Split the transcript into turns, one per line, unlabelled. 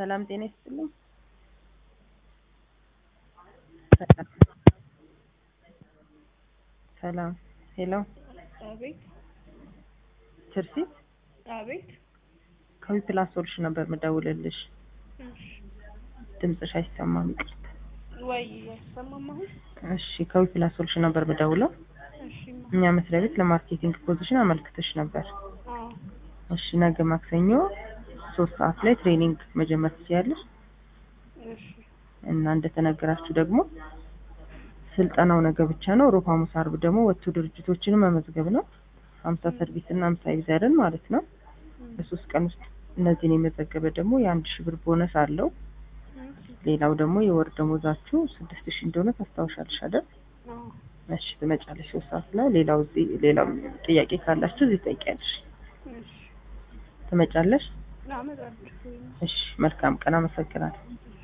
ሰላም ጤና ይስጥልኝ። ሰላም ሄሎ፣
አቤት
ትርሲት
አቤት።
ከዊ ፕላስ ሶሉሽን ነበር የምደውልልሽ።
እሺ
ድምፅሽ አይሰማም፣ ይቅርታ።
ወይ አይሰማም አሁን?
እሺ፣ ከዊ ፕላስ ሶሉሽን ነበር የምደውለው።
እሺ ማ-
እኛ መስሪያ ቤት ለማርኬቲንግ ፖዚሽን አመልክተሽ ነበር።
አዎ
እሺ፣ ነገ ማክሰኞ ሶስት ሰዓት ላይ ትሬኒንግ መጀመር ትችያለሽ
እሺ
እና እንደተነገራችሁ ደግሞ ስልጠናው ነገ ብቻ ነው። ሮብ፣ ሐሙስ፣ አርብ ደግሞ ወጥቶ ድርጅቶችን መመዝገብ ነው። ሀምሳ ሰርቪስ እና ሀምሳ ዩዘርን ማለት ነው። በሶስት ቀን ውስጥ እነዚህን የመዘገበ ደግሞ የአንድ ሺህ ብር ቦነስ አለው። ሌላው ደግሞ የወር ደሞዛችሁ ስድስት ሺህ እንደሆነ ታስታውሻለሽ አይደል?
አዎ
እሺ ትመጫለሽ ሶስት ሰዓት ላይ። ሌላው እዚህ ሌላው ጥያቄ ካላችሁ እዚህ ጠይቂያለሽ።
እሺ
ትመጫለሽ?
አመጣለሁ።
እሺ መልካም ቀን። አመሰግናለሁ።
እሺ